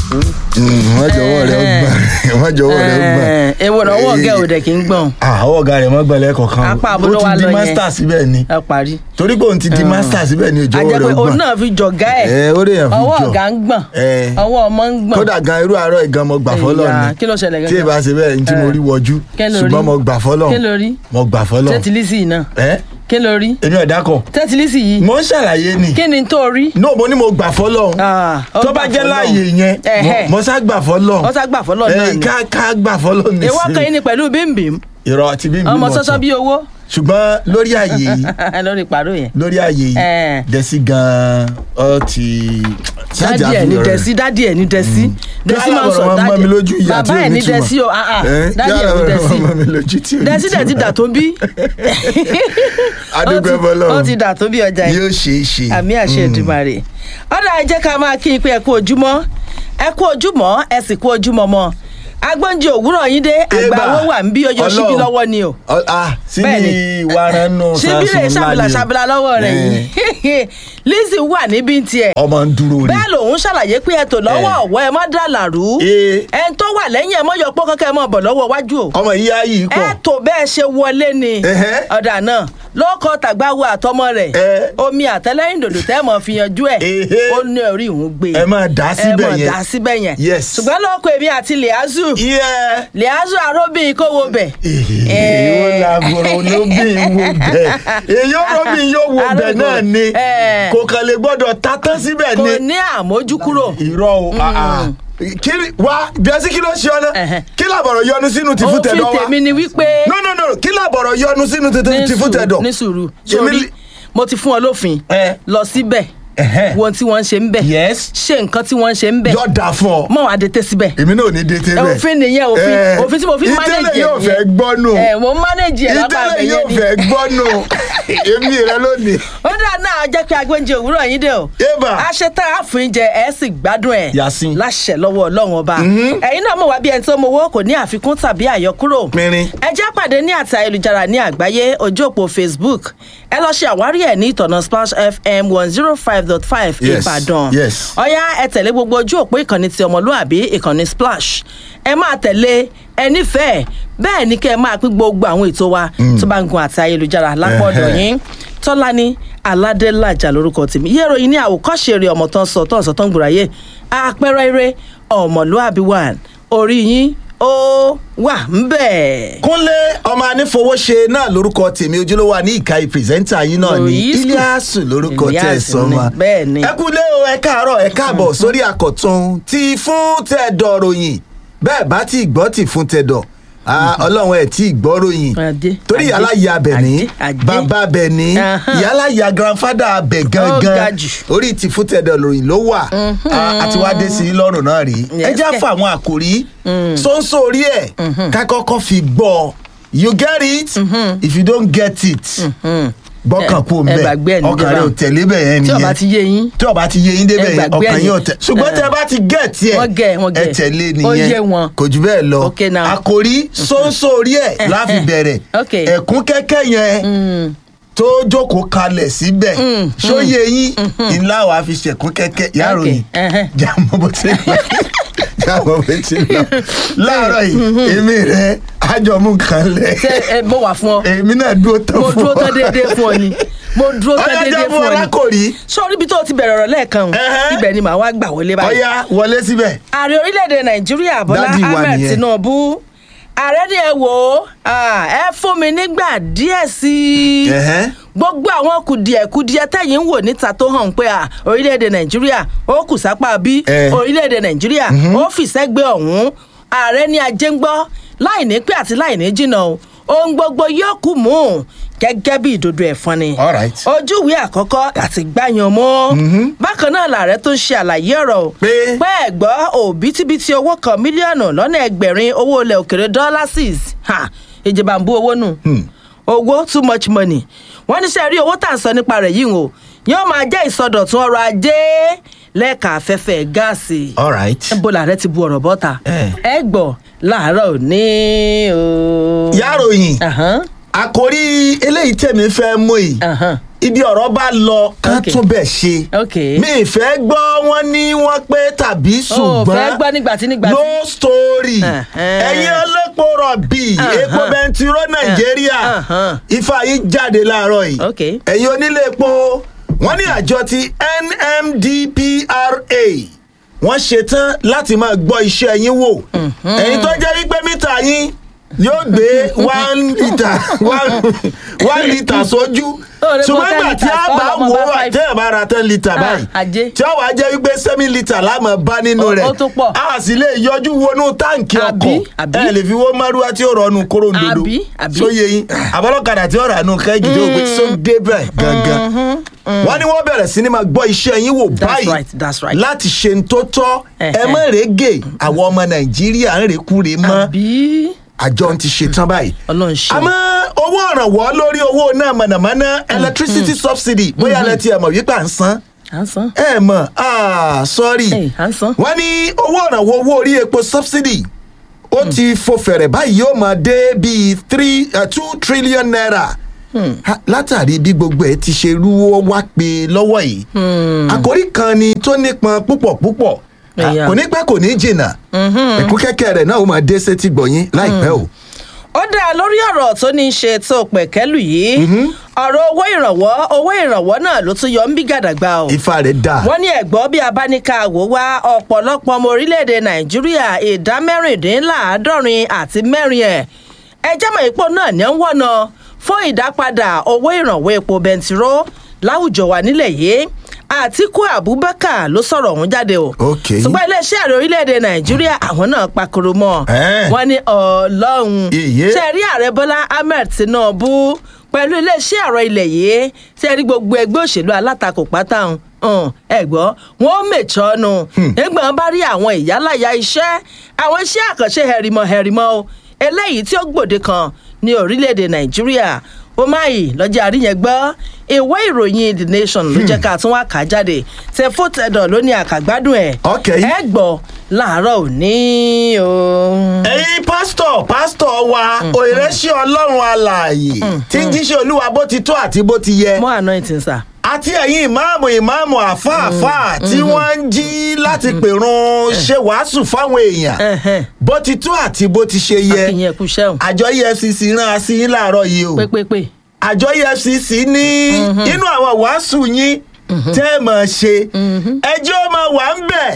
wọ́n jọ̀wọ́ rẹ̀ ó gbọ̀n wọ́n jọ̀wọ́ rẹ̀ ó gbọ̀n. ewo náà ọwọ́ ọ̀gá ò dẹ̀ kí ń gbọ̀n àwọn ọ̀gá rẹ̀ mọ́ gbọ́lẹ̀ kọ̀ọ̀kan Apá àbúrò ó wa ti di lọ yẹn. master síbẹ̀ ni ẹ parí. torí pé òun ti di master síbẹ̀ ni ìjọwọ́ àjẹ́ rẹ̀ pé ó òun gbọ̀n. náà fi jọ̀gá ẹ̀ ẹ ó lè yàn fi ọwọ́ jọ ọ̀gá ń gbọ̀n ẹ. ọwọ́ ọmọ ń gbọ̀n. kódà gan irú àárọ̀ ìgan mo gbà fọ́lọ́ Ìyá, ni kí ló ṣẹlẹ̀ tí gangan? ìbá ṣe bẹ́ẹ̀ ní tí mo rí wọjú Kí ló rí? ṣùgbọ́n mo gbà fọ́lọ́ Kí ló rí? mo gbà fọ́lọ́ tẹ́tìlísì náà ẹ kí ló rí èmi ọ̀dà kọ̀ tẹ́tìlísì yìí mo ń ṣàlàyé ni kí ni tó rí. no mo ní mo gbà fọ́lọ́ Ah, ó tó bá gbà jẹ́ fọ́lọ́run. láàyè yẹn Ẹ̀hẹ́. mo- mo sá gbà fọ́lọ́ ó sá gbà fọ́lọ́ náà ni. ká ká gbà fọ́lọ́ ní èwo kan yín ni pẹ̀lú bímbìm ìrọ̀ ti bí mi ọmọ mọ̀ sọ́sọ́ tán bí owó ṣùgbọ́n lórí àyè yìí lórí ìpàrọ̀ yẹn. lórí àyè yìí Eh. dẹ́sí gan-an ọ ti dádì ẹ̀ ní dẹ́sí dádì ẹ̀ ní dẹ́sí dẹ́sí máa ń sọ dádì mọ́ mi lójú ìyá tí bàbá ò ẹ̀ ní ní túmọ̀. dẹ́sí o ah, ah, Eh, dádì ẹ̀ ní yàrá dẹ́sí mọ́ mi lójú tí ò ní dẹ́sí dẹ̀ ti túmọ̀. dà tó bí. adúgbò Ó ti- bọ́lọ́ ó ti dà tó bí ọjà yìí yóò ṣe é ṣe àmì àṣẹ Èdùmàrè ọ̀dà ẹ jẹ́ ká máa kí n pé ẹ kú ojúmọ́ ẹ kú ojúmọ́ ẹ sì kú ojúmọ́ mọ́ agbóúnjẹ òwúrọ̀ yín dé àgbà Eba. owó wà ń bí ọyọ Ọlọ́run. síbí lọ́wọ́ ni o Ọ- ah síbi Bẹ́ẹ̀ni. ìwárán nù síbí rẹ̀ ṣàbìlà ṣàbìlà lọ́wọ́ rẹ̀ yìí Lizzy wà níbí tiẹ̀ ọmọ ń dúró rí bẹ́ẹ̀ lòun ṣàlàyé pé ẹ tò lọ́wọ́ Eh. ọ̀wọ́ ẹ mọ́ dàlàrú Eh. ẹ ń tó wà lẹ́yìn ẹ mọ́ yọ pọ́ kankan ẹ mọ́ bọ̀ lọ́wọ́ wájú o ọmọ yìí á yìí ẹ pọ̀ tó bẹ́ẹ̀ ṣe wọlé ni Ẹhẹ́. ọ̀dà náà lóko tàgbáwo àtọmọ rẹ̀ Eh. omi àtẹlẹ́yìn dòdò tẹ́ mọ̀ fi yanjú ẹ̀ Ehé. ó ní orí ìhun gbé ẹ máa dà á ẹ síbẹ̀ mọ̀ yẹn dá síbẹ̀ yẹn Yes. ṣùgbọ́n lóko èmi àti Liazu yẹ Liazu aróbìn kó wo bẹ̀ èyí làbọ̀rọ̀ olóbìn wo bẹ̀ èyí olóbìn yóò wo bẹ̀ Arúgbó. náà ni Eh. kò kàn lè gbọ́dọ̀ ta tán síbẹ̀ kò ni ní àmójúkúrò irọ́ o ah, ah. kí ni- wá bíẹ́sì kí ló ṣe ọ náà Ẹhẹ́. kí làbọ̀rọ̀ yọnu sínú tìfún òfin tẹ̀dọ̀ wa tèmi ni wípé no no no kí làbọ̀rọ̀ yọnu sínú ní tìfún tẹ̀dọ̀ sùúrù ní sùúrù Èmi sórí li- mo ti fún ọ lófin Eh. lọ síbẹ̀ Ẹhẹ́. wo ohun tí wọ́n ń ṣe ń bẹ̀ Yes. ṣe nǹkan tí wọ́n ń ṣe ń bẹ̀ yọ da fún ọ mọ̀ wá dé tẹ́ síbẹ̀ èmi náà ò ní dé tẹ́lẹ̀ òfin nìyẹn òfin Eh, òfin tí mo fi manage ìtẹ́lẹ̀ yóò yẹn fẹ́ gbọ́nù ẹ mo manage ẹ lápá ìtẹ́lẹ̀ abẹ yóò yẹn ni fẹ́ gbọ́nù èmi rẹ lónìí. ó dà náà jẹ́ pé agbóúnjẹ òwúrọ̀ yín dé o Eba. a ṣe tá a fún jẹ ẹ sì gbádùn ẹ Yasin. láṣẹ lọ́wọ́ ọlọ́run ọba ẹ̀yin náà mọ̀ wá bí ẹni tó mowó kò ní àfikún tàbí àyọkúrò Pínrín. ẹ jẹ́ pàdé ní àti ayélujára ní àgbáyé ojú òpó Facebook ẹ lọ ṣe àwárí ẹ̀ ní ìtọ̀nà Splash FM one zero five dot five Yes, Ìbàdàn yes. ọ̀yá ẹ tẹ̀lé gbogbo ojú òpó ìkànnì ti ọmọlúàbí ìkànnì Splash ẹ máa tẹ̀lé ẹ nífẹ̀ẹ́ bẹ́ẹ̀ ni kẹ́ ẹ máa pín gbogbo àwọn ètò wa tó bá ń gun àti ayélujára lápọ̀dọ̀ Ẹhẹ́. yín tọ́lání aládélájà lórúkọ tèmi iye ìròyìn ní àwòkọ́ṣe eré ọmọ tán sọ tán sọ tán gbòòráyè àpẹẹrẹ eré ọmọlúàbí wà orí yín ó wà ń bẹ̀. kúnlé ọmọ anífowóṣe náà lórúkọ tèmi ojúlówó ní ìka pírẹsẹ́ńtà yín náà ní Lóyìísù. iliasu lórúkọ tẹ̀ Iliasu sọ ni, ma bẹ́ẹ̀ ni. ẹ kúlé o ẹ káàárọ̀ ẹ káàbọ̀ sórí àkọ̀tún tí fún tẹ̀dọ̀ ròyìn bẹ́ẹ̀ bá ti gbọ́ tí fún tẹ̀dọ̀ Ah, ọlọ́run ẹ̀ tí ì gbọ́ ròyìn Adé, torí adé, yàláyà abẹ̀ní adé, adé. bàbá abẹ̀ní Ahán. yàláyà grandfather abẹ̀ ga gangan jù. orí ti fún tẹ̀dọ̀ ròyìn ló wà Ah, àti wá dé sí i lọ́rùn náà rí ẹ Yes, já kẹ̀. fún àwọn àkòrí sọ́nsọ́ orí ẹ̀ ká kọ́kọ́ fi gbọ́ you get it if you don't get it gbọ́kàn kú ẹ gbàgbé ẹ̀ mbẹ́ níjọba. ọkàn rẹ ò tẹ̀lé bẹ̀ yẹn tí nìyẹn ọba ti yé yín tí ọba ti yé yín débẹ̀ ẹ yẹn gbàgbé ọkàn ẹ̀ yín ò ní- tẹ̀ ṣùgbọ́n tẹ bá ti gẹ̀ tiẹ̀ Wọ́n gẹ̀, wọ́n ẹ gẹ̀. tẹ̀lé Ó nìyẹn yé wọn. kò jù bẹ́ẹ̀ lọ Okay now. àkòrí sọ́nsọ́ orí ẹ̀ láfi bẹ̀rẹ̀ Okay. ẹ̀kún kẹ́kẹ́ yẹn tó jókòó kalẹ̀ síbẹ̀ ṣóyè yín ńlá wàá fi ṣẹ̀kún kẹ́kẹ́ yàrá Okay, yìí ẹhẹ́. jàmọ́ bó ti lọ jàmọ́ bó ti lọ láàárọ̀ yìí èmi rẹ̀ ájọmú kan lẹ̀ ṣe ẹ bọ wà fún ọ èmi náà dúró tán mo fún dúró ọ. tán déédéé fún ọ ni mo dúró tán ọ̀yá déédéé jẹ́ fún fún ọ ọ ni lákòrí sórí ibi tó ti bẹ̀rẹ̀ ọ̀rọ̀ lẹ́ẹ̀kan o, Ẹhẹ́. ibẹ̀ ni màá wá gbà wọlé báyìí. ọ̀yá wọlé síbẹ̀. ààrẹ orílẹ̀-èdè nàìjíríà bọ́lá Dádì wa ahmed nìyẹn. tinubu ààrẹ ni ẹ wò ó ah, ẹ fún mi nígbà díẹ̀ sí i Ẹ̀hẹ́. gbogbo àwọn kùdìẹ̀kudiẹ tẹ̀yìn ń wò níta tó hàn pé à orílẹ̀-èdè nàìjíríà ó kù sápá bí Eh. orílẹ̀-èdè nàìjíríà ó fìṣẹ́gbẹ́ ọ̀hún ààrẹ ni ajé ń gbọ́ láì ní pé àti láì ní jìnnà o ohun gbogbo yóò kù mú un gẹ́gẹ́ bí ìdodo ẹ̀fọn ni All right. ojúwe àkọ́kọ́ àti gbàyàn mọ́ bákan náà làárẹ̀ tó ń ṣe àlàyé ọ̀rọ̀ o Pé? pé ẹ̀gbọ́ òbítíbitì owó kan mílíọ̀nù lọ́nà ẹgbẹ̀rin owó ilẹ̀ òkèrè dọ́lásìs ìjọba ń bú owó nù owó too much money wọ́n ní sẹ́ rí owó tà ń sọ nípa rẹ̀ yìí o yóò máa jẹ́ ìsọdọ̀tun ọrọ̀ ajé lẹ́ka afẹ́fẹ́ gáàsì all right. níbo làárẹ̀ ti bu ọ̀rọ̀ bọ́ta Eh. ẹ gbọ́ láàárọ̀ òní o. yàròyìn Ahán, àkòrí eléyìí tẹ̀mí fẹ́ mú yìí ahán. ibi ọ̀rọ̀ bá lọ ká Okay. tún bẹ̀ ṣe Okay. mi ìfẹ́ gbọ́ wọn ní wọ́n pé tàbí fẹ́ ṣùgbọ́n gbọ́ nígbà tí nígbà tí. no story Uh-huh. ẹ̀yin ọlọ́pọ̀ rọ̀bì Uh-huh. epo bẹntiró nàìjíríà Uh-huh. ifá yìí jáde láàárọ̀ yìí Okay. ẹ̀yin onílé epo wọ́n ní àjọ ti NMDPRA wọ́n ṣetán láti máa gbọ́ iṣẹ́ yín wò ẹ̀yin tó jẹ́ wípé mítà yín yóò gbé one litre one one litre sójú Ó lè kó ṣùgbọ́n 10 ìgbà tí litres, a bá kọ́ lọ́mọ wò bá ó five. tẹ́ ẹ̀ bá ra ten litre Ah, báyìí ajé. tí ó wàá jẹ́ wípé seven litre láàmú bá nínú Ó- rẹ̀ ó tún pọ̀. a sì lè yọjú wọnú táǹkì Àbí, ọkọ̀ àbí. ẹ lè fi wó márúwá tí ó rọnu kóró ndodo Àbí, àbí. sóye yín àbọ̀lọ́kadà tí ó rà nù kẹ́gì tó gbé tó débẹ̀ gangan wọ́n ní wọ́n bẹ̀rẹ̀ sí ni máa gbọ́ iṣẹ́ yín wò That's báyìí right, that's right. láti ṣe ń tó tọ́ ẹ Ẹ̀hẹ́. mọ̀ rẹ́gẹ̀ àwọn ọmọ nàìjíríà ń rèkúre mọ́ àbí àjọ ti ṣe tán báyìí ọlọ́run ṣe. àmọ́ owó ìrànwọ́ lórí owó náà mọ̀nàmọ́ná electricity subsidy bóyá lẹ ti ẹ̀ mọ̀ wípé à ń san à ń san. ẹ mọ̀ ah sorry Ẹ̀, à ń san. wọ́n ní owó ìrànwọ́ owó orí epo subsidy ó ti fò fẹ̀rẹ̀ báyìí yóò máa dé bíi three uh, two trillion naira Ha, látàrí bí gbogbo ẹ ti ṣe rúwó wá pé lọ́wọ́ yìí àkórí kan ni tó nípọn púpọ̀ púpọ̀ Ah, Ẹ̀yà. kò ní pẹ́ kò ní jìnnà ẹ̀kú kẹ́kẹ́ rẹ̀ náà ó máa dé sétí gbọ̀nyín láìpẹ́ o. ó dáa lórí ọ̀rọ̀ tó ní í ṣe tó pẹ̀kẹ́lù yìí ọ̀rọ̀ owó ìrànwọ́ owó ìrànwọ́ náà ló tún yọ ń bí gàdàgbà o. ifá rẹ̀ dà. wọ́n ní ẹ̀gbọ́n bí abáníkà wò wá ọ̀pọ̀lọpọ̀ ọmọ orílẹ̀-èdè nàìjíríà ìdá mẹ́rìndínláàádọ́rin àti mẹ́rin ẹ̀ ẹjẹ́ mọ̀ ipò náà ní ń wọ̀nà fún ìdápadà owó ìrànwọ́ epo bẹntiró láwùjọ wa nílẹ̀ yìí àtiku abubakar ló sọ̀rọ̀ ọ̀hún jáde o Ok. ṣùgbọ́n iléeṣẹ́ ààrẹ orílẹ̀-èdè nàìjíríà àwọn náà pakoro mọ́ Eh. wọ́n ní ọlọ́run Iye. ṣe rí ààrẹ bọ́lá ahmed tinubu pẹ̀lú iléeṣẹ́ ààrẹ ilẹ̀ yìí ṣe rí gbogbo ẹgbẹ́ òṣèlú alátakò pátá hàn ẹ gbọ́ wọn ó mèjọ́ nu nígbà wọn bá rí àwọn ìyálàyà iṣẹ́ àwọn iṣẹ́ àkànṣe hẹ̀rìmọ̀ hẹ̀rìmọ̀ o eléyìí tí ó gbòde kan ní orílẹ̀-èdè nàìjíríà ó máyì lọ́jà àríyàn gbọ́ ìwé ìròyìn the nation ló jẹ́ ká tún wá kà á jáde tẹ fótẹ́dọ̀ ló ní àkàgbádùn ẹ̀ Ok. ẹ gbọ́ láàárọ̀ òní o. ẹ̀yin pásítọ̀ pásítọ̀ wa òyìnbẹ́sẹ̀ ọlọ́run alààyè tí ń jíṣẹ́ olúwa bó ti tó àti bó ti yẹ more anointing sir. àti ẹ̀yin ìmáàmù ìmáàmù àfáàfáà tí wọ́n ń jí láti pèrun ṣe wàásù fáwọn èèyàn Ẹ̀hẹ́n. bó ti tó àti bó ti ṣe yẹ akínyẹn kú sẹ́wọ̀n àjọ efcc rán a sí yín láàárọ̀ yìí o pépépé. àjọ efcc ní inú àwọn wàásù yín tẹ́ ẹ mọ̀ ṣe ẹjọ́ máa wà ń bẹ̀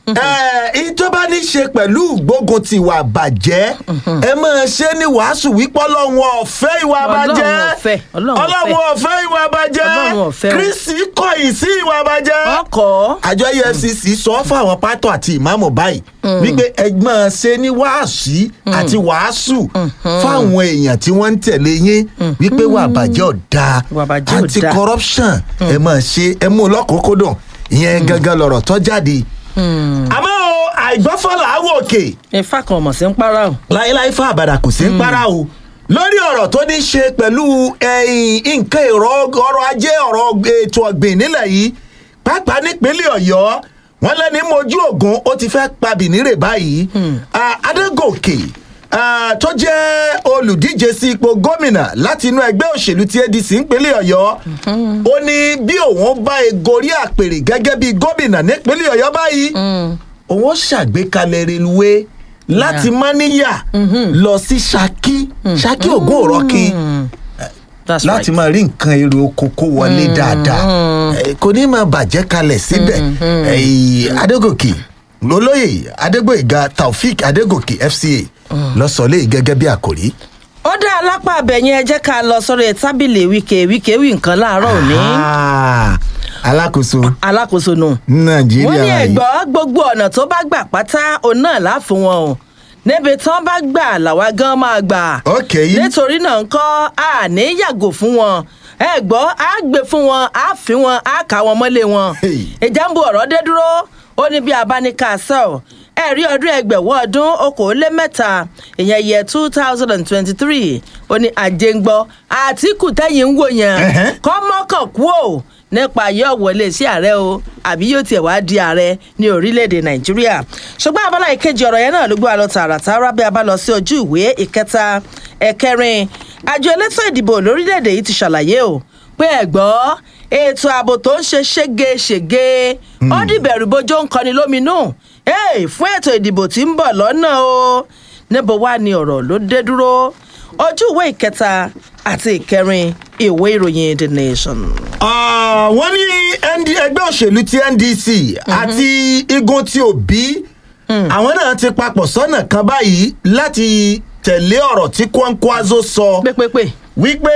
èyí tó bá ní ṣe pẹ̀lú gbógun ti ìwà bàjẹ́ ẹ máa ṣe ní wàásù wípé ọlọ́run ọ̀fẹ́ ìwà Ọlọ́run bàjẹ́ ọ̀fẹ́, Ọlọ́run ọlọ́run ọ̀fẹ́ ìwà bàjẹ́ Ọlọ́run ọ̀fẹ́ o. kristi kọ̀yìn sí ìwà bàjẹ́ ọkọ̀ àjọ efcc sọ fáwọn pátọ àti ìmáàmù báyìí wípé ẹgbọn ṣe ní wàásù àti wàásù fáwọn èèyàn tí wọ́n ń tẹ̀lé yín wípé wà bàjẹ́ ọ̀dà Ìwà bàjẹ́ ò anti dáa. corruption ẹ máa ṣe ẹ mú un lọ́kùnkúndùn ìyẹn gangan lọ̀rọ̀ tó jáde. àmọ́ o àìgbọ́fọ́lá àwọ̀ òkè ifá kan mọ̀ sí ń para o. láéláé fún àbàdà kò sí ń para o lórí ọ̀rọ̀ tó ní ṣe pẹ̀lú ẹ̀yìn nǹkan èrò ọrọ̀ ajé ọ̀rọ̀ ètò ọ̀gbìn nílẹ̀ yìí pàápàá nípínlẹ̀ ọ̀yọ́ wọn lẹ́ni mojú ògùn ó ti fẹ́ pa bìnírè báyìí Ah, adégòkè ah, tó jẹ́ olùdíje sí ipò gómìnà láti inú ẹgbẹ́ òṣèlú ti adc nípínlẹ̀ ọ̀yọ́ ó ní bí òun bá egorí àpèrè gẹ́gẹ́ bí gómìnà nípínlẹ̀ ọ̀yọ́ báyìí òun ó ṣàgbékalẹ̀ reluwé láti máníyà lọ sí ṣakí ṣakí ògùn òrọ́kí that's láti right. máa rí nǹkan èrè oko kó wọlé dáadáa Eh, kò ní máa bàjẹ́ kalẹ̀ síbẹ̀ Eh, adégòkè lólóyè adégbòyìgá taofik adégòkè fca lọ́sọ̀ọ́lẹ̀ gẹ́gẹ́ bí àkòrí. ó dá alápá abẹ̀yẹn ẹ jẹ́ ká lọ sórí tábìlì wíkẹ́ wíkẹ́ wí nǹkan láàárọ̀ òní Ah, alákòóso alákòóso nù. nàìjíríà wọ́n ní yìí. ẹ̀gbọ́n gbogbo ọ̀nà tó bá gbà pátá òun náà láàfin wọn o níbi tí wọ́n bá gbà làwa gan máa gbà. ok yìí nítorí náà ń kọ́ àní yàgò fún wọn ẹ gbọ́ á gbé fún wọn á fi wọn á kà wọn mọ́lé wọn. Hey. ìjà ń bu ọ̀rọ̀ dé dúró ó ní bí abáníkà sọ ẹ̀rí ọdún ẹgbẹ̀wọ́ ọdún okòólémẹ́ta ìyẹn yẹ two thousand and twenty-three ó ní àjẹngbọ́ àtìkù tẹ́yìn ń wò yẹn Ẹ̀hẹ́. kọ́ mọ́kàn kú ò nípa yóò wọlé sí ààrẹ o àbí yóò tiẹ̀ wá di ààrẹ ní orílẹ̀-èdè nàìjíríà ṣùgbọ́n abala ìkejì ọ̀rọ̀ yẹn náà ló gbé wa lọ tààràtàrà bí a bá lọ sí ojú ìwé ìkẹta ẹ̀kẹrin àjọ elétò ìdìbò lórílẹ̀-èdè yìí ti ṣàlàyé o pé ẹ̀gbọ́ ètò ààbò tó ń ṣe ségesège ó dìbẹ̀rù bójó ń kọni lóminú Hey, fún ètò ìdìbò tí ń bọ̀ lọ́nà o níbo wá ni ọ̀rọ̀ ló dé dúró ojú ìwé ìkẹta àti ìkẹrin ìwé ìròyìn the nation. Ah, wọ́n ní ND ẹgbẹ́ òṣèlú ti ndc àti igun ti òbí àwọn náà ti papọ̀ sọ́nà kan báyìí láti tẹ̀lé ọ̀rọ̀ tí kwankwaso sọ pépépé wípé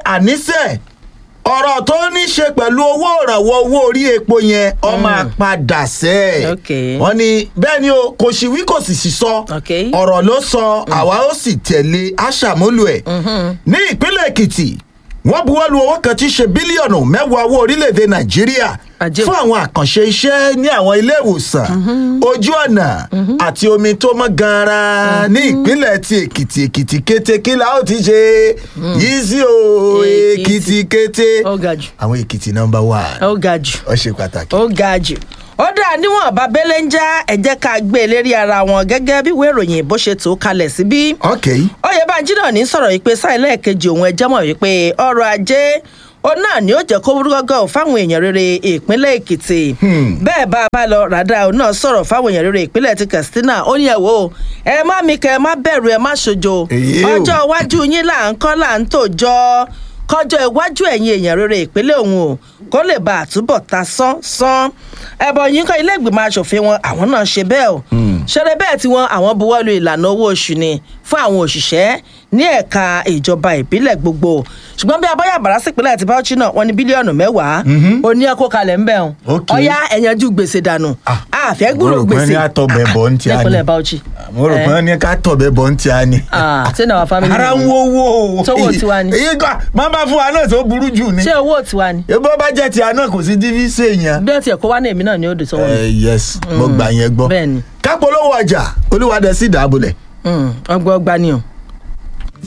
àníṣe ọ̀rọ̀ tó ní ṣe pẹ̀lú owó ìrànwọ́ owó orí epo yẹn ọmọ àpadà sẹ́ Ok. wọ́n ní bẹ́ẹ̀ ni o kò sì wí kò sì sì sọ Ok. ọ̀rọ̀ ló sọ àwa ó sì tẹ̀lé aṣàmúlò ẹ̀ ní ìpínlẹ̀ èkìtì wọ́n buwọ́lu owó kan tí í ṣe bílíọ̀nù mẹ́wàá owó orílẹ̀-èdè nàìjíríà Àjẹ́ o. fún àwọn àkànṣe iṣẹ́ ní àwọn ilé ìwòsàn ojú ọ̀nà àti omi tó mọ́ gan-an ní ìpínlẹ̀ ti èkìtì èkìtì kété kí la ó ti ṣe yìí sí o Èkìtì. èkìtì kété ó ga jù àwọn èkìtì nọmba one ó ga jù ó ṣe pàtàkì. ó ga jù ó dà níwọ̀n bá bẹ́lẹ̀ ń já ẹ jẹ́ ká gbé e lérí ara wọn gẹ́gẹ́ bí ìwé ìròyìn bó ṣe tó kalẹ̀ síbí. ok oyèbánjí náà ní sọ̀rọ̀ yìí pé sáà lẹ́ẹ̀kejì òun ẹjẹ́ mọ̀ wípé ọrọ̀ ajé òun náà ni ó jẹ́ kó wúrúgọ́gọ́ fáwọn èèyàn rere ìpínlẹ̀ èkìtì bẹ́ẹ̀ bá a bá lọ ràdá òun náà sọ̀rọ̀ fáwọn èèyàn rere ìpínlẹ̀ ti katsina ó ní ẹ̀ wò ó ẹ má mi kẹ́ ẹ má bẹ̀rù ẹ má ṣojo Èyí o. ọjọ́ iwájú yín là ń kọ́ là ń tòjọ́ kọjọ́ iwájú ẹ̀yin èèyàn rere ìpínlẹ̀ òun o kó lè bá àtúbọ̀ ta sán sán ẹ̀bọ̀ yín kọ́ ilé ìgbìmọ̀ asòfin wọn àwọn náà ṣe bẹ́ẹ̀ o ṣẹlẹ̀ bẹ́ẹ̀ tí wọ́n àwọn buwọ́lu ìlànà owó oṣù ni fún àwọn òṣìṣẹ́ ní ẹ̀ka ìjọba ìbílẹ̀ gbogbo ṣùgbọ́n bí abọ́yà bàrá sípínlẹ̀ àti bauchi náà wọ́n ní bílíọ̀nù mẹ́wàá ó ní ẹ̀kọ́ kalẹ̀ ńbẹ̀ o Ok. ọ̀yá ẹ̀yànjú gbèsè dànù Ah, àfẹ́ gbúrò mo rò pé gbèsè ní àtọ̀bẹ̀ bọ̀ ń tí a ní. nípínlẹ̀ bauchi mo rò pé ní ká tọ̀bẹ̀ bọ̀ ń tí a ní. Ah, ṣé náà wà family ara ń wo owó Sówó tiwa ni. èyí kan máa bá fún wa náà tó burú jù ni. ṣé owó tiwa ni ebó bá jẹ́ ti àná kò sí dífí sèèyàn. bí wọ́n ti ẹ̀kọ́ wá ní èmi náà ni ó dùn sọ́wọ́ mi. ẹ yes mo gbà yẹn gbọ́. bẹ́ẹ̀ ni. kápolówó ọjà olúwadẹ sí ìdábòlẹ̀. ọgbọ́n ọgbà ni o.